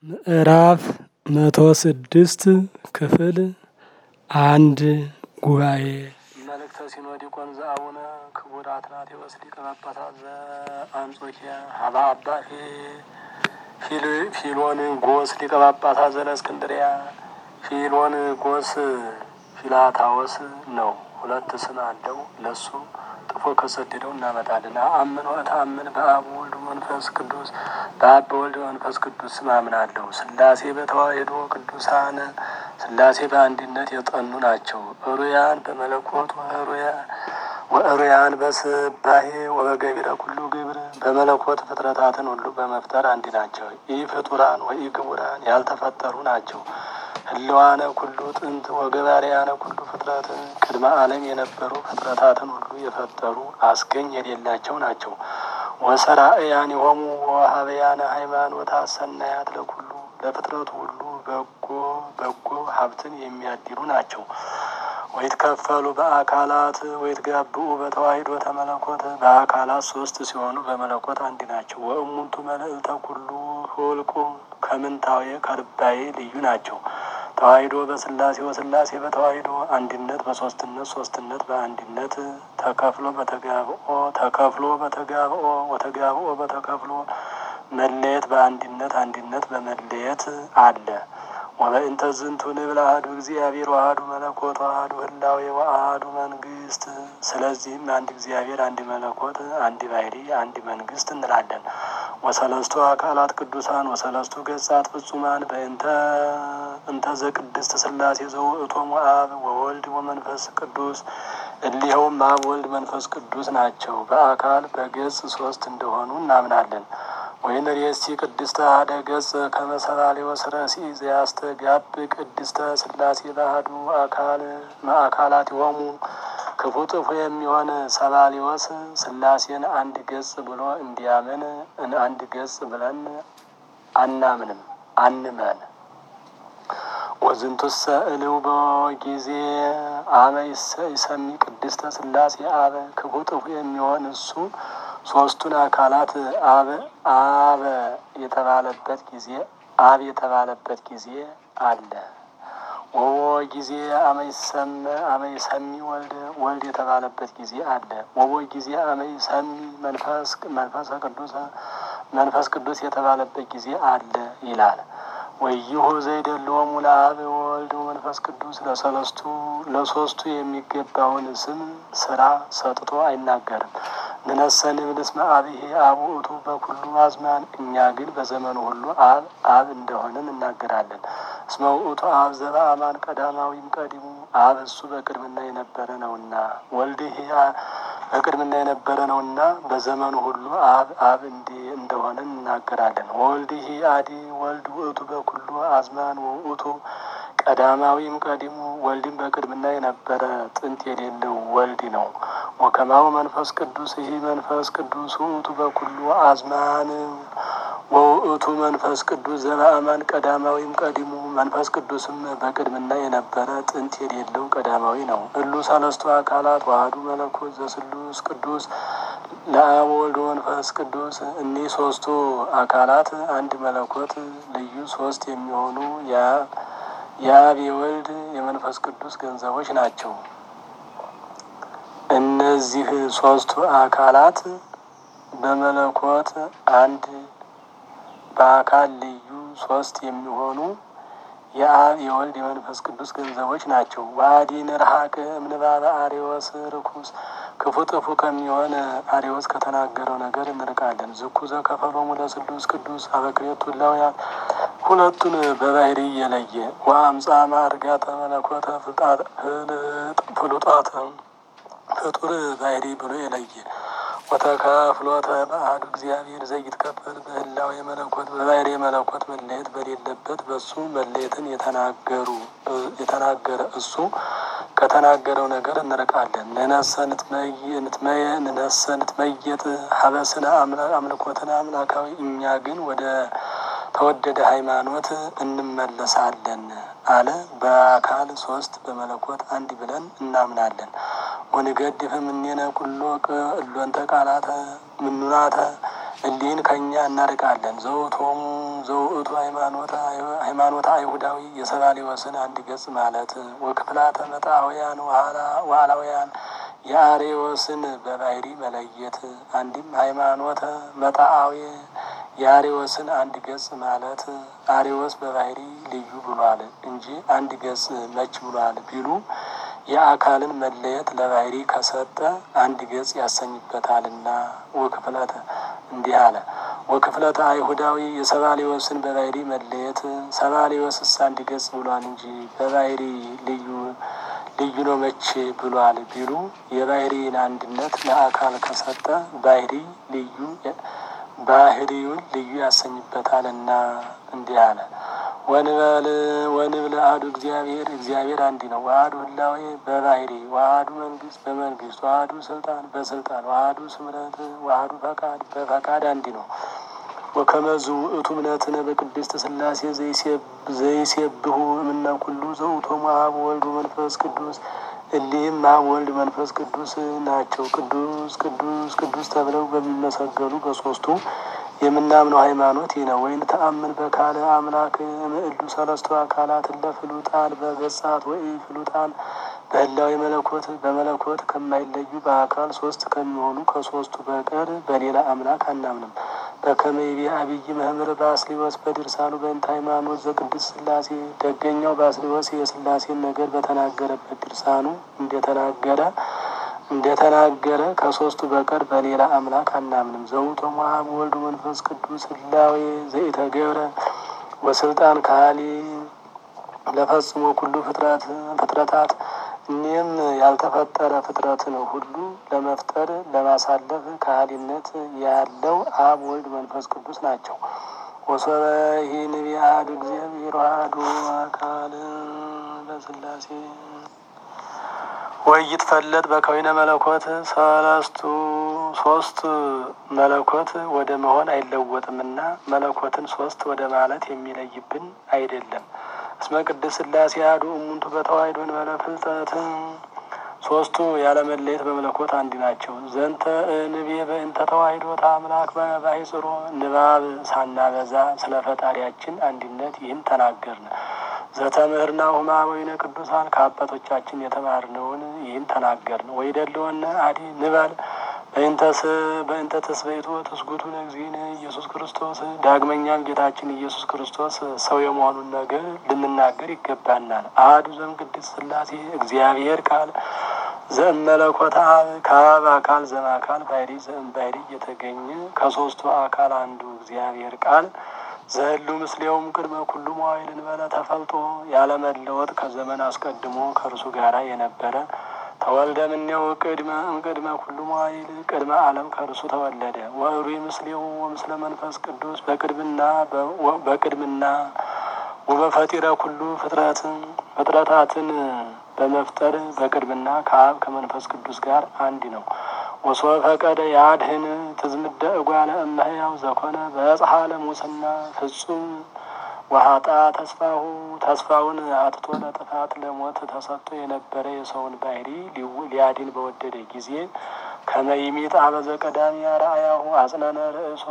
ምዕራፍ መቶ ስድስት ክፍል አንድ ጉባኤ መልእክተ ሲኖዲቆን ዘአቡነ ክቡር አትናቴዎስ ሊቀ ጳጳሳት ዘአንጾኪያ ሀባ አባ ፊሎን ጎስ ሊቀ ጳጳሳት ዘእስክንድርያ ፊሎን ጎስ ፊላታዎስ ነው። ሁለት ስም አለው። ለሱ ጥፎ ከሰደደው እናመጣለን። አምን ወተአምን በአብ ወልድ መንፈስ ቅዱስ በአብ በወልድ መንፈስ ቅዱስ ስም አምናለሁ። ስላሴ በተዋሕዶ ቅዱሳን ስላሴ በአንድነት የጠኑ ናቸው። እሩያን በመለኮት ወእሩያን በስባሄ ወበገቢረ ኩሉ ግብር በመለኮት ፍጥረታትን ሁሉ በመፍጠር አንድ ናቸው። ኢ ፍጡራን ወኢ ግቡራን ያልተፈጠሩ ናቸው። ህልዋነ ኩሉ ጥንት ወገባርያነ ኩሉ ፍጥረት ቅድመ ዓለም የነበሩ ፍጥረታትን ሁሉ የፈጠሩ አስገኝ የሌላቸው ናቸው። ወሰራእያን የሆሙ ወሀበያነ ሃይማኖት አሰናያት ለኩሉ ለፍጥረቱ ሁሉ በጎ በጎ ሀብትን የሚያድሉ ናቸው። ወይትከፈሉ በአካላት ወይትጋብኡ በተዋሕዶ ተመለኮት በአካላት ሶስት ሲሆኑ በመለኮት አንድ ናቸው። ወእሙንቱ መልዕልተ ኩሉ ሁልቁ ከምንታዊ ከርባዬ ልዩ ናቸው። ተዋሕዶ በስላሴ ወስላሴ በተዋሕዶ አንድነት በሶስትነት ሶስትነት በአንድነት ተከፍሎ በተጋብኦ ተከፍሎ በተጋብኦ ወተጋብኦ በተከፍሎ መለየት በአንድነት አንድነት በመለየት አለ። ወበእንተ ዝንቱ ንብል አሐዱ እግዚአብሔር ወአሐዱ መለኮት ወአሐዱ ህላዌ ወአሐዱ መንግስት። ስለዚህም አንድ እግዚአብሔር፣ አንድ መለኮት፣ አንድ ባሕሪ፣ አንድ መንግስት እንላለን። ወሰለስቱ አካላት ቅዱሳን ወሰለስቱ ገጻት ፍጹማን በእንተ እንተ ዘቅድስት ስላሴ ዘውእቶሙ አብ ወወልድ ወመንፈስ ቅዱስ እሊኸውም አብ ወልድ መንፈስ ቅዱስ ናቸው። በአካል በገጽ ሶስት እንደሆኑ እናምናለን። ወይን ሬስቲ ቅድስተ አሐደ ገጽ ከመሰላሌ ወስረሲ ዘያስተጋብ ቅድስተ ስላሴ ባህዱ አካል ማዕካላት የሆሙ ክፉ ጥፉ የሚሆን ሰባሊወስ ስላሴን አንድ ገጽ ብሎ እንዲያምን አንድ ገጽ ብለን አናምንም አንመን። ወዝንቱሰ እልው በጊዜ አመ ይሰሚ ቅድስተ ስላሴ አበ ክፉ ጥፉ የሚሆን እሱ ሶስቱን አካላት አብ አበ የተባለበት ጊዜ አብ የተባለበት ጊዜ አለ። ወወ ጊዜ አመይ ሰሚ ወልድ ወልድ የተባለበት ጊዜ አለ። ወወ ጊዜ አመይ ሰሚ መንፈስ መንፈሰ ቅዱስ መንፈስ ቅዱስ የተባለበት ጊዜ አለ ይላል። ወይሁ ዘይደለወሙ ለአብ ወወልድ መንፈስ ቅዱስ ለሰለስቱ ለሶስቱ የሚገባውን ስም ስራ ሰጥቶ አይናገርም። ንነሰን ብልስመ አብሄ አብ ውእቱ በኩሉ አዝማን እኛ ግን በዘመኑ ሁሉ አብ አብ እንደሆንን እናገራለን። እስመ ውእቱ አብ ዘበአማን ቀዳማዊም ቀዲሙ አብ እሱ በቅድምና የነበረ ነውና፣ ወልድህ በቅድምና የነበረ ነውና በዘመኑ ሁሉ አብ አብ እንዲ እንደሆንን እናገራለን። ወልድህ አዲ ወልድ ውእቱ በኩሉ አዝማን ውእቱ ቀዳማዊም ቀዲሙ ወልድም በቅድምና የነበረ ጥንት የሌለው ወልድ ነው። ወከማው መንፈስ ቅዱስ ይህ መንፈስ ቅዱስ ውእቱ በኩሉ አዝማን ወውእቱ መንፈስ ቅዱስ ዘበአማን ቀዳማዊም ቀዲሙ መንፈስ ቅዱስም በቅድምና የነበረ ጥንት የሌለው ቀዳማዊ ነው። እሉ ሰለስቱ አካላት ዋህዱ መለኮት ዘስሉስ ቅዱስ ለአብ ወልድ መንፈስ ቅዱስ እኒህ ሶስቱ አካላት አንድ መለኮት ልዩ ሶስት የሚሆኑ የአብ የወልድ የመንፈስ ቅዱስ ገንዘቦች ናቸው። እነዚህ ሶስቱ አካላት በመለኮት አንድ በአካል ልዩ ሶስት የሚሆኑ የአብ የወልድ የመንፈስ ቅዱስ ገንዘቦች ናቸው። ዋዲ ንርሀቅ እምንባበ አሬዎስ ርኩስ ክፉ ጥፉ ከሚሆን አሬዎስ ከተናገረው ነገር እንርቃለን። ዝኩ ዘከፈሎሙ ለስሉስ ቅዱስ አበክሬቱ እላውያን ሁለቱን በባህሪ የለየ ወአምፃ ማርጋተ መለኮተ ፍሉጣተ ፍጡር ባህሪ ብሎ የለየ ወተካፍሎተ በአሐዱ እግዚአብሔር ዘይትከፈል በህላዌ መለኮት በባህሪ መለኮት መለየት በሌለበት በሱ መለየትን የተናገሩ የተናገረ እሱ ከተናገረው ነገር እንርቃለን። ንነሰ ንትመየ ንነሰ ንትመየጥ ሀበስነ አምልኮትን አምላካዊ እኛ ግን ወደ ተወደደ ሃይማኖት እንመለሳለን አለ። በአካል ሶስት በመለኮት አንድ ብለን እናምናለን። ወንገድፍም እኔነ ኩሎ እሎንተ ቃላተ ምኑናተ እሊህን ከእኛ እናርቃለን። ዘውቶሙ ዘውእቱ ሃይማኖታ አይሁዳዊ የሰባሊወስን አንድ ገጽ ማለት ወክፍላተ መጣውያን ዋላውያን የአሬዎስን በባህሪ መለየት አንድም ሃይማኖተ መጣአዊ የአሬዎስን አንድ ገጽ ማለት አሬዎስ በባህሪ ልዩ ብሏል እንጂ አንድ ገጽ መች ብሏል ቢሉ የአካልን መለየት ለባህሪ ከሰጠ አንድ ገጽ ያሰኝበታልና ወክፍለተ እንዲህ አለ። ወክፍለተ አይሁዳዊ የሰባሊወስን በባህሪ መለየት ሰባሊወስስ አንድ ገጽ ብሏል እንጂ በባህሪ ልዩ ልዩ ነው መቼ ብሏል ቢሉ የባህሪን አንድነት ለአካል ከሰጠ ባህሪ ልዩ ባህሪውን ልዩ ያሰኝበታልና እንዲህ አለ። ወንበል ወንብል አሐዱ እግዚአብሔር እግዚአብሔር አንድ ነው። ዋህዱ ህላዌ በባህሪ ዋህዱ መንግስት በመንግስት ዋህዱ ስልጣን በስልጣን ዋህዱ ስምረት ዋህዱ ፈቃድ በፈቃድ አንድ ነው። ወከመዙ ውእቱ እምነትነ በቅድስት ስላሴ ዘይሴብሁ እምነ ኩሉ ዘውእቶሙ አብ ወልድ መንፈስ ቅዱስ እሊህም አብ ወልድ መንፈስ ቅዱስ ናቸው። ቅዱስ ቅዱስ ቅዱስ ተብለው በሚመሰገኑ በሶስቱ የምናምነው ሃይማኖት ይህ ነው። ወይን ተአምን በካለ አምላክ ምዕሉ ሰለስቱ አካላት ለፍሉጣን በገጻት ወይ ፍሉጣን በህላዊ መለኮት በመለኮት ከማይለዩ በአካል ሶስት ከሚሆኑ ከሶስቱ በቀር በሌላ አምላክ አናምንም። በከመይቤ አብይ መምህር ባስሊወስ በድርሳኑ በእንተ ሃይማኖት ዘቅድስት ስላሴ ደገኛው ባስሊወስ የስላሴን ነገር በተናገረበት ድርሳኑ እንደተናገረ እንደተናገረ ከሶስቱ በቀር በሌላ አምላክ አናምንም። ዘውእቶሙ አብ ወልድ መንፈስ ቅዱስ ህላዌ ዘኢተገብረ ወስልጣን ካሊ ለፈጽሞ ኩሉ ፍጥረት ፍጥረታት እኒህም ያልተፈጠረ ፍጥረትን ሁሉ ለመፍጠር ለማሳለፍ ካህሊነት ያለው አብ ወልድ መንፈስ ቅዱስ ናቸው። ወሶበ ይህንቢ አሐዱ እግዚአብሔር አሐዱ አካል በስላሴ ወይትፈለጥ በከዊነ መለኮት ሰለስቱ ሶስት መለኮት ወደ መሆን አይለወጥምና መለኮትን ሶስት ወደ ማለት የሚለይብን አይደለም። እስመ ቅድስት ስላሴ አሐዱ እሙንቱ በተዋሕዶ እንበለ ፍልጠት ሶስቱ ያለመለየት በመለኮት አንድ ናቸው። ዘንተ ንቤ በእንተ ተዋሕዶ ታምላክ ባይጽሮ ንባብ ሳናበዛ ስለ ፈጣሪያችን አንድነት ይህን ተናገርን። ዘተምህርና ሁማ ወይነ ቅዱሳን ከአባቶቻችን የተማርነውን ይህን ተናገርን። ወይደለወነ አዲ ንበል በእንተስ በእንተ ተስበይቶ ትስጉቱ ለእግዚእነ ኢየሱስ ክርስቶስ ዳግመኛም ጌታችን ኢየሱስ ክርስቶስ ሰው የመሆኑን ነገር ልንናገር ይገባናል። አሐዱ ዘእምቅድስት ሥላሴ እግዚአብሔር ቃል ዘእመለኮተ አብ ከአብ አካል ዘእምአካል ባሕሪ ዘእምባሕሪ እየተገኘ ከሶስቱ አካል አንዱ እግዚአብሔር ቃል ዘህሉ ምስሌውም ቅድመ ኩሉ መዋዕል እንበለ ተፈልጦ ያለመለወጥ ከዘመን አስቀድሞ ከእርሱ ጋራ የነበረ ተወልደ እምኔው ቅድመ እምቅድመ ኩሉ መዋዕል ቅድመ ዓለም ከእርሱ ተወለደ። ወእሩይ ምስሌው ወምስለ መንፈስ ቅዱስ በቅድምና በቅድምና ወበፈጢረ ኩሉ ፍጥረት ፍጥረታትን በመፍጠር በቅድምና ከአብ ከመንፈስ ቅዱስ ጋር አንድ ነው። ወሶ ፈቀደ ያድህን ትዝምደ እጓለ እመሕያው ዘኮነ በጽሐ ለሙስና ፍጹም ወሀጣ ተስፋሁ ተስፋውን አጥቶ ለጥፋት ለሞት ተሰጥቶ የነበረ የሰውን ባህሪ ሊያድን በወደደ ጊዜ ከመይሚጥ አበዘ ቀዳሚ አርአያሁ አጽነነ ርእሶ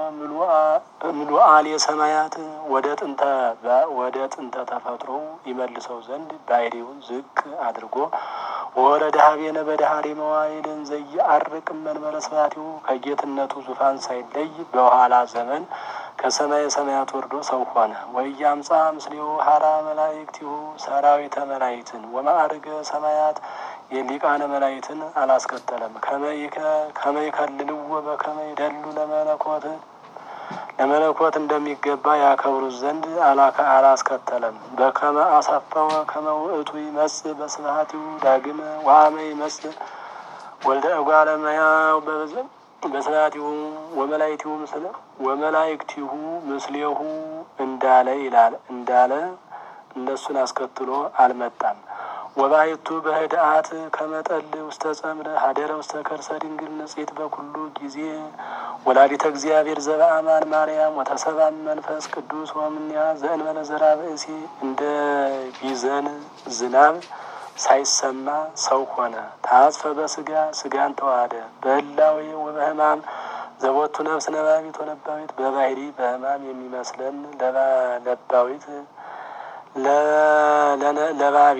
ምሉአል የሰማያት ወደ ጥንተ ወደ ጥንተ ተፈጥሮ ይመልሰው ዘንድ ባህሪውን ዝቅ አድርጎ ወረደ ሀቤነ በዳህሪ መዋይልን ዘየዐርቅ መንበረ ስብሐቲሁ ከጌትነቱ ዙፋን ሳይለይ በኋላ ዘመን ከሰማየ ሰማያት ወርዶ ሰው ሆነ። ወኢያምጻ ምስሌሁ ሀራ መላእክቲሁ ሰራዊተ መላእክትን ወማዕርገ ሰማያት የሊቃነ መላእክትን አላስከተለም። ከመይከልልዎ በከመ ይደሉ ለመለኮት ለመለኮት እንደሚገባ ያከብሩት ዘንድ አላስከተለም። በከመ አሳፈወ ከመ ውእቱ ይመጽእ በስብሐቲሁ ዳግመ ወአመ ይመጽእ ወልደ እጓለ እመሕያው በስብሐቲሁ ወመላእክቲሁ ምስለ ወመላእክቲሁ ምስሌሁ እንዳለ ይላል እንዳለ እነሱን አስከትሎ አልመጣም። ወባይቱ በህድአት ከመጠል ውስተ ጸምረ ሀደረ ውስተ ከርሰ ድንግል ንጽሕት በኩሉ ጊዜ ወላዲተ እግዚአብሔር ዘበአማን ማርያም ወተሰባም መንፈስ ቅዱስ ወምንያ ዘእንበለ ዘራ ብእሲ እንደ ቢዘን ዝናብ ሳይሰማ ሰው ሆነ። ታጽፈ በስጋ ስጋን ተዋሃደ በህላዌ ወበህማም ዘቦቱ ነፍስ ነባቢት ወለባዊት በባህሪ በሕማም የሚመስለን ለባዊት ለባቢ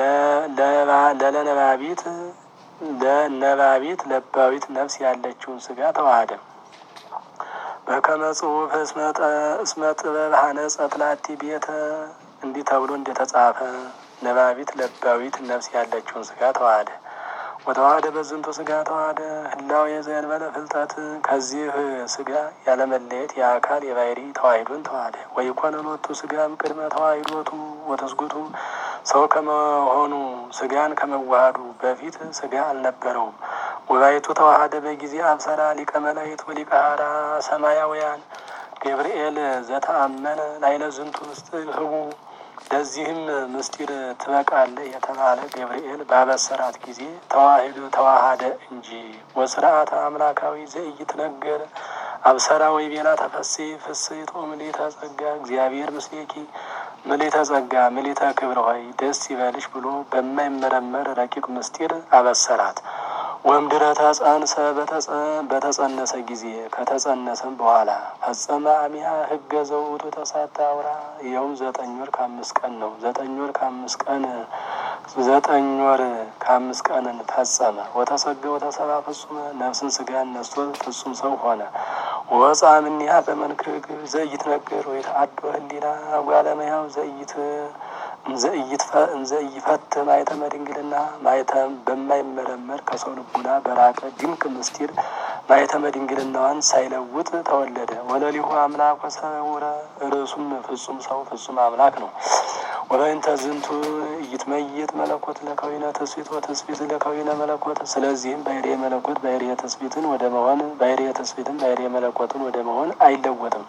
ለለነባቢት ለነባቢት ለባዊት ነፍስ ያለችውን ስጋ ተዋህደ። በከመ ጽሑፍ እስመ ጥበብ ሀነጸት ላቲ ቤተ እንዲህ ተብሎ እንደተጻፈ ነባቢት ለባዊት ነፍስ ያለችውን ስጋ ተዋህደ። ወተዋህደ በዝንቱ ስጋ ተዋህደ ህላዌ ዘእንበለ ፍልጠት ከዚህ ስጋ ያለመለየት የአካል የባህሪ ተዋሂዶን ተዋህደ። ወይኮነ ሎቱ ስጋም ቅድመ ተዋሂዶቱ ወተስጉቱ ሰው ከመሆኑ ስጋን ከመዋሃዱ በፊት ስጋ አልነበረውም። ወባይቱ ተዋህደ በጊዜ አብሰራ ሊቀ መላእክት ወሊቀ ሐራ ሰማያውያን ገብርኤል ዘተአመነ ላይለ ዝንቱ ምስጢር ህቡ ለዚህም ምስጢር ትበቃለህ የተባለ ገብርኤል ባበሰራት ጊዜ ተዋሂዶ ተዋሃደ እንጂ። ወስርዓተ አምላካዊ ዘኢይትነገር አብሰራ ወይ ቤላ ተፈሴ ፍስሕት ምልዕተ ጸጋ እግዚአብሔር ምስሌኪ ምልዕተ ጸጋ ምልዕተ ክብር ሆይ ደስ ይበልሽ ብሎ በማይመረመር ረቂቅ ምስጢር አበሰራት። ወምድረ ተጸንሰ በተጸነሰ ጊዜ ከተጸነሰም በኋላ ፈጸመ አሚሃ ህገ ዘውቱ ተሳታ አውራ ይኸውም ዘጠኝ ወር ከአምስት ቀን ነው። ዘጠኝ ወር ከአምስት ቀን ዘጠኝ ወር ከአምስት ቀንን ፈጸመ። ወተሰገ ወተሰባ ፍጹመ ነፍስን ስጋን ነስቶ ፍጹም ሰው ሆነ። ወፃ እምኔሃ በመንክር ዘይትነገር ወይተአዶ ህሊና ጓለመያው ዘይት እንዘ ኢይፈት ማየተ መድንግልና ማየተ በማይመረመር ከሰው ልቡና በራቀ ድንቅ ምስጢር ማየተ መድንግልናዋን ሳይለውጥ ተወለደ። ወለሊሁ አምላክ ወሰውረ ርዕሱም ፍጹም ሰው ፍጹም አምላክ ነው። ወበእንተ ዝንቱ ኢይትመይጥ መለኮት ለከዊነ ትስብእት ወትስብእት ለከዊነ መለኮት። ስለዚህም ባሕርየ መለኮት ባሕርየ ትስብእትን ወደ መሆን ባሕርየ ትስብእትን ባሕርየ መለኮትን ወደ መሆን አይለወጥም።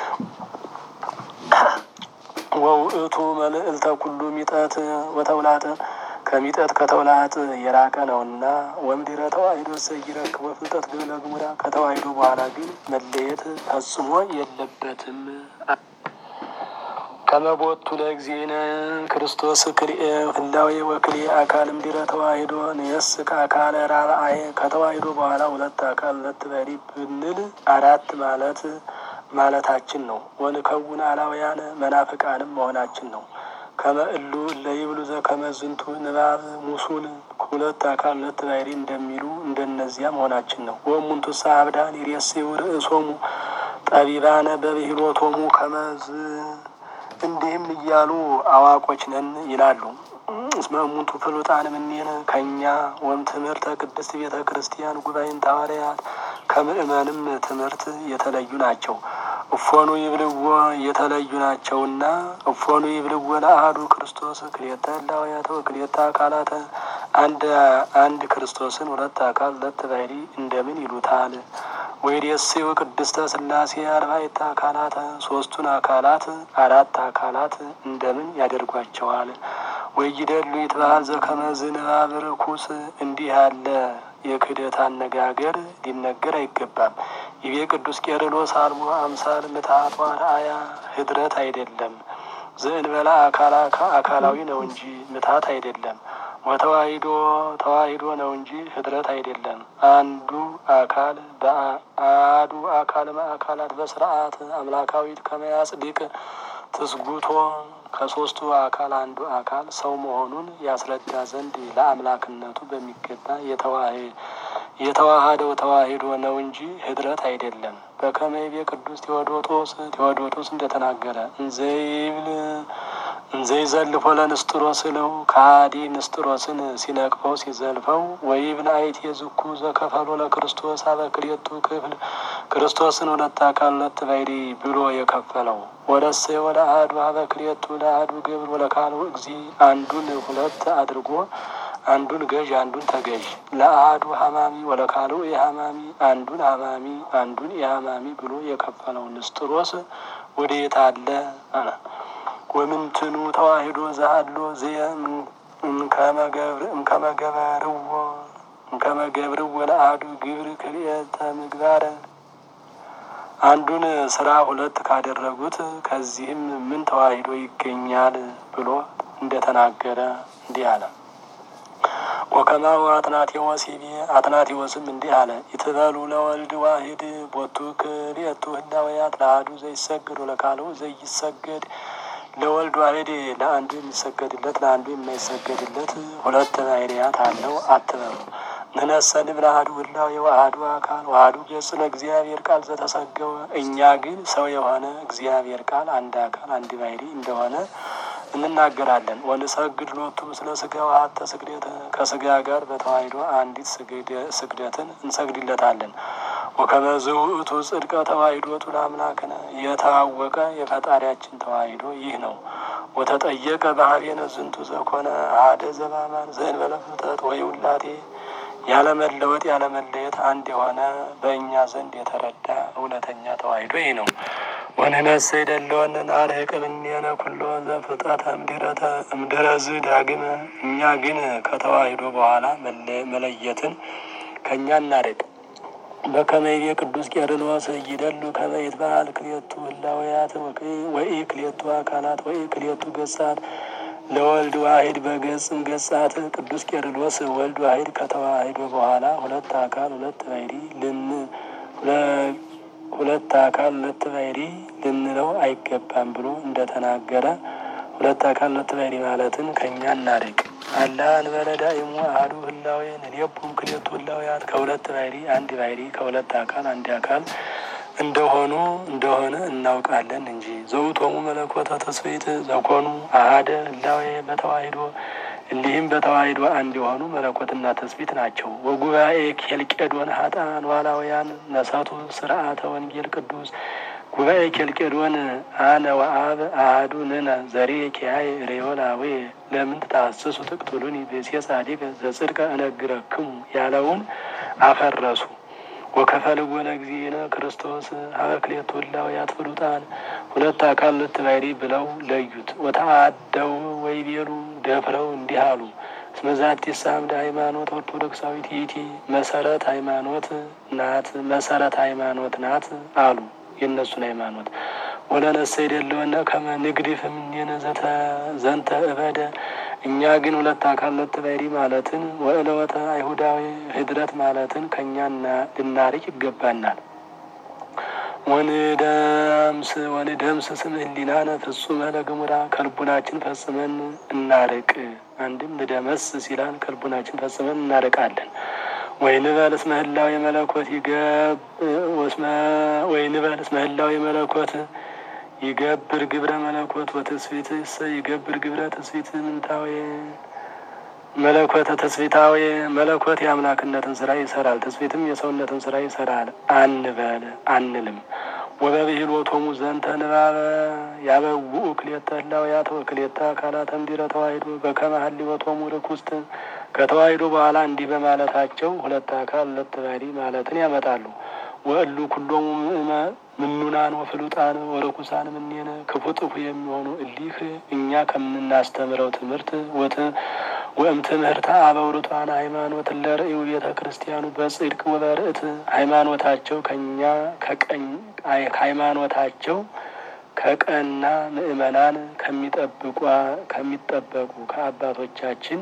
ወውእቱ መልዕልተ ኩሉ ሚጠት ወተውላጥ ከሚጠት ከተውላጥ የራቀ ነውና ወምድረ ተዋሂዶ ዘይረክቦ ፍልጠት ግብለ ግሙራ ከተዋሂዶ በኋላ ግን መለየት ፈጽሞ የለበትም። ከመቦቱ ለእግዚእነ ክርስቶስ ክልኤ ህላዌ ወክልኤ አካል እምድረ ተዋሂዶ ንየስ ከአካለ ራብአየ ከተዋሂዶ በኋላ ሁለት አካል ሁለት ባሕሪ ብንል አራት ማለት ማለታችን ነው። ወንከውን አላውያነ መናፍቃንም መሆናችን ነው። ከመእሉ ለይብሉ ዘከመዝንቱ ንባብ ሙሱን ሁለት አካል ሁለት ባሕሪ እንደሚሉ እንደነዚያ መሆናችን ነው። ወእሙንቱሰ አብዳን ይሬስዩ ርእሶሙ ጠቢባነ በብሂሎቶሙ ከመዝ እንዲህም እያሉ አዋቆች ነን ይላሉ። እስመ እሙንቱ ፍሉጣን እምኔነ ከእኛ ወም ትምህርተ ቅድስት ቤተ ክርስቲያን ጉባኤን ሐዋርያት ከምእመንም ትምህርት የተለዩ ናቸው። እፎኑ ይብልዎ የተለዩ ናቸውና እፎኑ ይብልዎ ለአሐዱ ክርስቶስ ክልኤተ ህላዌያተ ወክልኤተ አካላተ አንድ አንድ ክርስቶስን ሁለት አካል ሁለት ባሕሪ እንደምን ይሉታል? ወይሬስዩ ቅድስተ ሥላሴ አርባዕተ አካላተ ሶስቱን አካላት አራት አካላት እንደምን ያደርጓቸዋል? ወይደሉ ይትበሃል ዘከመ ዝንባብ ርኩስ እንዲህ ያለ የክህደት አነጋገር ሊነገር አይገባም። ይቤ ቅዱስ ቄርሎስ አልቦ አምሳል ምትሃት ዋርአያ ህድረት አይደለም ዘእንበላ አካላዊ ነው እንጂ ምትሃት አይደለም። ወተዋሂዶ ተዋሂዶ ነው እንጂ ህድረት አይደለም። አንዱ አካል በአዱ አካል አካላት በስርዓት አምላካዊት ከመያጽድቅ ትስጉቶ ከሶስቱ አካል አንዱ አካል ሰው መሆኑን ያስረዳ ዘንድ ለአምላክነቱ በሚገባ የተዋሃደው ተዋሂዶ ነው እንጂ ህድረት አይደለም። በከመይቤ ቅዱስ ቴዎዶጦስ ቴዎዶጦስ እንደተናገረ እንዘይብል እንዘይዘልፎ ለንስጥሮስ ለው ከሃዲ ንስጥሮስን ሲነቅፈው ሲዘልፈው ወይብል አይቴ ዝኩ ዘከፈሎ ለክርስቶስ አበክልኤቱ ክፍል ክርስቶስን ሁለት አካል ሁለት ባሕሪ ብሎ የከፈለው ወለሰ ወደ አሐዱ አበክልኤቱ ለአሐዱ ግብር ወለካልኡ እግዚ አንዱን ሁለት አድርጎ አንዱን ገዥ አንዱን ተገዥ ለአሐዱ ሀማሚ ወለካልኡ የሀማሚ አንዱን ሀማሚ አንዱን የሀማሚ ብሎ የከፈለው ንስጥሮስ ወዴት አለ? ወምንትኑ ተዋሂዶ ዘሃሎ ዘየ እምከመገበርዎ እምከመገብርዎ ለአሐዱ ግብር ክልኤተ ምግባረ አንዱን ስራ ሁለት ካደረጉት ከዚህም ምን ተዋሂዶ ይገኛል ብሎ እንደተናገረ እንዲህ አለ። ወከማሁ አትናቴዎስ ይቤ አትናቴዎስም እንዲህ አለ። ይትበሉ ለወልድ ዋሂድ ቦቱ ክልኤቱ ህላዌያት ለአሐዱ ዘይሰገድ ወለካልኡ ዘይሰገድ ለወልድ ዋሂድ ለአንዱ የሚሰገድለት ለአንዱ የማይሰገድለት ሁለት ባህርያት አለው አትበሉ። ንነሰ ንብል አሐዱ ህላዌ ወአሐዱ አካል ወአሐዱ ገጽ ለእግዚአብሔር ቃል ዘተሰገወ። እኛ ግን ሰው የሆነ እግዚአብሔር ቃል አንድ አካል አንድ ባህሪ እንደሆነ እንናገራለን። ወንሰግድ ሎቱ ምስለ ስጋ ወሀተ ስግደት ከስጋ ጋር በተዋሕዶ አንዲት ስግደትን እንሰግድለታለን። ወከመዝ ውእቱ ጽድቀ ተዋሕዶቱ ለአምላክነ የታወቀ የፈጣሪያችን ተዋሕዶ ይህ ነው። ወተጠየቀ ባህቤነ ዝንቱ ዘኮነ አሐደ ዘባማን ዘእንበለ ፍጥረት ወይውላቴ ያለመለወጥ ያለመለየት አንድ የሆነ በእኛ ዘንድ የተረዳ እውነተኛ ተዋሕዶ ይህ ነው። ወንነሰ ይደለወነ ናርቅ እምኔነ ኩሎ ዘፍጥረተ እምድረተ እምድረዝ ዳግመ እኛ ግን ከተዋሕዶ በኋላ መለየትን ከእኛ እናርቅ። በከመ ይቤ ቅዱስ ቄርሎስ ይደሉ ከመ ይትበሃል ክልኤቱ ህላዌያት ወኢ ክልኤቱ አካላት ወኢ ክልኤቱ ገጻት ለወልድ ዋሂድ በገጽም ገጻት ቅዱስ ቄርሎስ ወልድ ዋሂድ ከተዋሕዶ በኋላ ሁለት አካል ሁለት ባህሪ ልን ሁለት አካል ሁለት ባህሪ ልንለው አይገባም ብሎ እንደተናገረ ሁለት አካል ሁለት ባህሪ ማለትን ከእኛ እናርቅ። አላ እንበለ ዳእሙ አሐዱ ህላዌ ንሌቡ ክልኤቱ ህላዌያት ከሁለት ባህሪ አንድ ባህሪ ከሁለት አካል አንድ አካል እንደሆኑ እንደሆነ እናውቃለን እንጂ ዘውቶሙ መለኮተ ተስብእት ዘኮኑ አሐደ ህላዌ በተዋሕዶ እንዲህም በተዋሕዶ አንድ የሆኑ መለኮትና ትስብእት ናቸው። ወጉባኤ ኬልቄዶን ሀጣን ዋላውያን ነሰቱ ስርዓተ ወንጌል ቅዱስ ጉባኤ ኬልቄዶን አነ ወአብ አሐዱ ንነ ዘሬ ኪያይ ሬዮላዌ ለምን ትታስሱ ትቅትሉኒ ብእሴ ጻዲቅ ዘጽድቀ እነግረክሙ ያለውን አፈረሱ። ወከፈልዎ ለእግዚእነ ክርስቶስ ሀበ ክልኤቱ ህላዌያት ፍሉጣን ሁለት አካል ሁለት ባህሪ ብለው ለዩት። ወተአደው ወይቤሉ ደፍረው እንዲህ አሉ። እስመ ዛቲ ሳምድ ሃይማኖት ኦርቶዶክሳዊት ይእቲ መሰረት ሃይማኖት ናት መሰረት ሃይማኖት ናት አሉ። የእነሱን ሃይማኖት ወለነሰ ይደለወነ ከመ ንግድፍ እምኔነ ዘንተ እበደ እኛ ግን ሁለት አካል ሁለት ባህሪ ማለትን ወእለወተ አይሁዳዊ ህድረት ማለትን ከእኛ ልናርቅ ይገባናል። ወንደምስ ወንደምስ ስም ህሊናነ ፍጹመ ለግሙራ ከልቡናችን ፈጽመን እናርቅ። አንድም ንደመስ ሲላን ከልቡናችን ፈጽመን እናርቃለን። ወይንበል እስመ ህላዌ መለኮት ይገብ ወይንበል እስመ ህላዌ መለኮት ይገብር ግብረ መለኮት ወትስፊት ስ ይገብር ግብረ ትስፊት ምንታዊ መለኮተ ተስፊታዊ መለኮት የአምላክነትን ስራ ይሰራል፣ ትስፊትም የሰውነትን ስራ ይሰራል አንበል አንልም። ወበብሂሎቶሙ ዘንተ ንባበ ያበውኡ ክልኤተ ህላዌያት ወክልኤተ አካላት እምድኅረ ተዋሕዶ በከመ ሀሊወቶሙ ርኩስት ከተዋሕዶ በኋላ እንዲህ በማለታቸው ሁለት አካል ሁለት ባህሪ ማለትን ያመጣሉ። ወእሉ ኩሎሙ ምኑናን ወፍሉጣን ወርኩሳን ምኔነ ክፉ ጥፉ የሚሆኑ እሊህ እኛ ከምናስተምረው ትምህርት ወት ወእም ትምህርተ አበው ርቱዓነ ሃይማኖት ለርእዩ ቤተ ክርስቲያኑ በጽድቅ ወበርእት ሃይማኖታቸው ከኛ ከቀኝ ሃይማኖታቸው ከቀና ምእመናን ከሚጠብቁ ከሚጠበቁ ከአባቶቻችን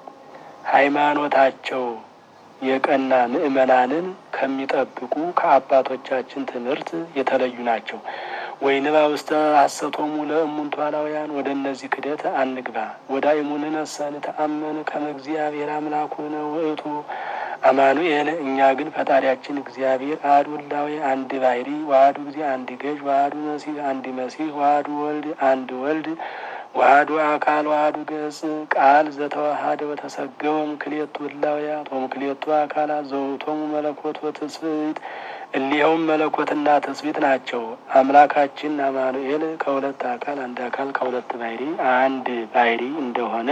ሃይማኖታቸው የቀና ምእመናንን ከሚጠብቁ ከአባቶቻችን ትምህርት የተለዩ ናቸው። ወይንባ ውስተ ሐሰቶሙ ለእሙንቱ አላውያን ወደ እነዚህ ክደት አንግባ። ወዳእሙን ነሰን ተአመን ከመ እግዚአብሔር አምላኩነ ውእቱ አማኑኤል እኛ ግን ፈጣሪያችን እግዚአብሔር አሐዱ ህላዌ አንድ ባህሪ ዋህዱ ጊዜ አንድ ገዥ ዋህዱ መሲህ አንድ መሲህ ዋህዱ ወልድ አንድ ወልድ ዋህዱ አካል ዋህዱ ገጽ ቃል ዘተዋሃደ ወተሰገወም ክልኤቱ ህላዌያት ወም ክልኤቱ አካላት ዘውእቶሙ መለኮት ወትስብእት እሊኸውም መለኮትና ትስብእት ናቸው። አምላካችን አማኑኤል ከሁለት አካል አንድ አካል ከሁለት ባህሪ አንድ ባህሪ እንደሆነ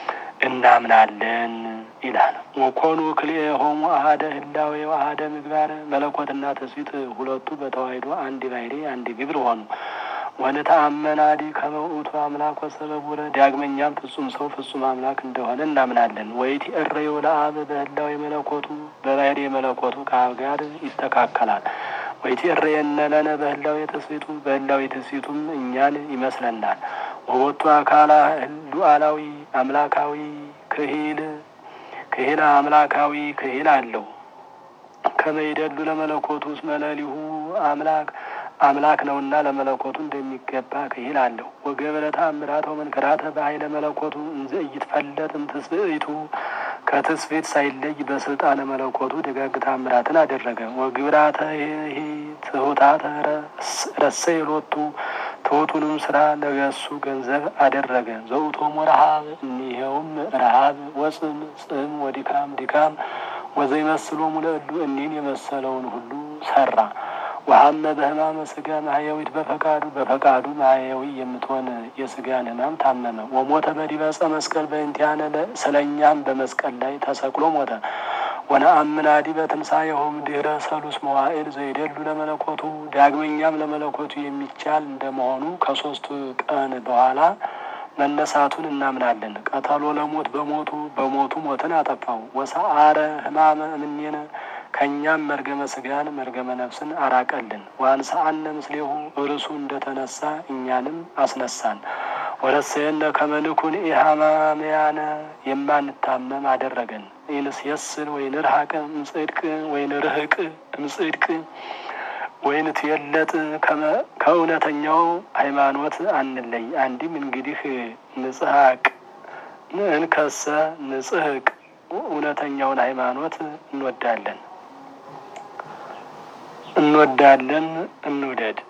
እናምናለን ይላል። ወኮኑ ክልኤሆሙ አሐደ ህላዌ ወአሐደ ምግባር መለኮትና ትስብእት ሁለቱ በተዋሕዶ አንድ ባህሪ አንድ ግብር ሆኑ። ወንተአመናዲ ከመ ውእቱ አምላክ ወሰበቡረ ዳግመኛም ፍጹም ሰው ፍጹም አምላክ እንደሆነ እናምናለን። ወይቲ እረዮ ለአብ በህላዌ መለኮቱ በባህሪ መለኮቱ ከአብ ጋር ይስተካከላል። ወይቲ እረየነ ለነ በህላዌ ትስብእቱ በህላዌ ትስብእቱም እኛን ይመስለናል። ወቦቱ አካላ ሉዓላዊ አምላካዊ ክሂል ክሂል አምላካዊ ክሂል አለው። ከመይደሉ ለመለኮቱ እስመ ለሊሁ አምላክ አምላክ ነውና ለመለኮቱ እንደሚገባ ክሂል አለው። ወገብረ ተአምራተ ወመንከራተ በኃይለ መለኮቱ እንዘ ኢይትፈለጥ እምትስብእቱ ከትስብእት ሳይለይ በስልጣነ መለኮቱ ደጋግ ተአምራትን አደረገ። ወግብራተ ይሄ ትሑታተ ረሰየ ሎቱ ትሑቱንም ስራ ለገሱ ገንዘብ አደረገ። ዘውቶም ረሃብ እኒኸውም ረሃብ ወጽም ጽም ወዲካም ድካም ወዘይመስሎሙ ለእሉ እኒህን የመሰለውን ሁሉ ሰራ። ወሀመ በሕማመ ስጋ ማህያዊት በፈቃዱ በፈቃዱ ማህያዊ የምትሆን የስጋን ሕማም ታመመ። ወሞተ በዲበ ዕፀ መስቀል በእንቲአነ ስለእኛም በመስቀል ላይ ተሰቅሎ ሞተ። ወነአምን አዲበ ትንሣኤሆሙ ድኅረ ሰሉስ መዋዕል ዘይደሉ ለመለኮቱ ዳግመኛም ለመለኮቱ የሚቻል እንደመሆኑ ከሶስቱ ቀን በኋላ መነሳቱን እናምናለን። ቀተሎ ለሞት በሞቱ በሞቱ ሞትን አጠፋው። ወሰአረ ሕማመ እምኔነ ከእኛም መርገመ ስጋን መርገመ ነፍስን አራቀልን። ወአንሥአነ ምስሌሁ እርሱ እንደተነሳ እኛንም አስነሳን። ወረሰየነ ከመ ንኩን ኢሃማምያነ የማንታመም አደረገን። ኢንስየስል ወይንርሐቅ እምጽድቅ ወይንርህቅ እምጽድቅ ወይንትየለጥ ከእውነተኛው ሃይማኖት አንለይ። አንዲም እንግዲህ ንጽሐቅ እንከሰ ንጽሕቅ እውነተኛውን ሃይማኖት እንወዳለን እንወዳለን እንውደድ።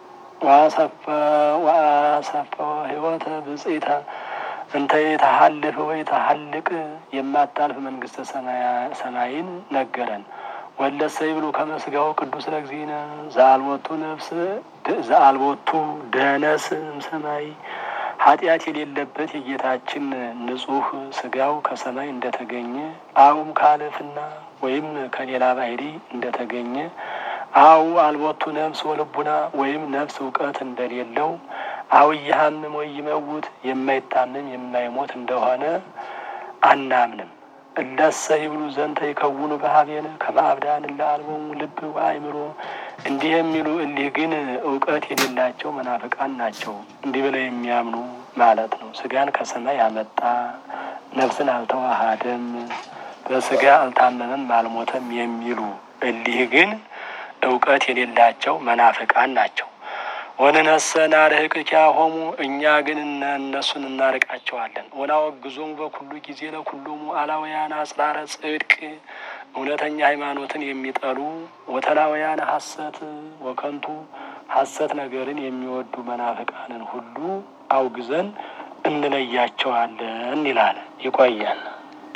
ዋሰፈ ሕይወተ ብጽኢተ እንተ የተሀልፍ ወይ ተሀልቅ የማታልፍ መንግስተ ሰማይን ነገረን። ወለሰ ይብሉ ከመ ሥጋው ቅዱስ ለእግዚእነ ዘአልቦቱ ነፍስ ዘአልቦቱ ደነስ እምሰማይ ኃጢአት የሌለበት የጌታችን ንጹሕ ሥጋው ከሰማይ እንደተገኘ አውም ካልፍና ወይም ከሌላ ባህሪ እንደተገኘ አው አልቦቱ ነፍስ ወልቡና ወይም ነፍስ እውቀት እንደሌለው አው ይሃምም ወይ ይመውት የማይታመም የማይሞት እንደሆነ አናምንም። እለሰ ይብሉ ዘንተ ይከውኑ በሀቤነ ከመ አብዳን እለ አልቦሙ ልብ ወአእምሮ እንዲህ የሚሉ እሊህ ግን እውቀት የሌላቸው መናፍቃን ናቸው። እንዲህ ብለው የሚያምኑ ማለት ነው። ስጋን ከሰማይ ያመጣ ነፍስን አልተዋሃደም፣ በስጋ አልታመመም፣ አልሞተም የሚሉ እሊህ ግን እውቀት የሌላቸው መናፍቃን ናቸው። ወንነሰ ናርህቅኪያሆሙ እኛ ግን እነሱን እናርቃቸዋለን። ወናወግዞሙ በኩሉ ጊዜ ለኩሎሙ አላውያን አጽራረ ጽድቅ እውነተኛ ሃይማኖትን የሚጠሉ ወተላውያን ሐሰት ወከንቱ ሐሰት ነገርን የሚወዱ መናፍቃንን ሁሉ አውግዘን እንለያቸዋለን ይላል። ይቆያል።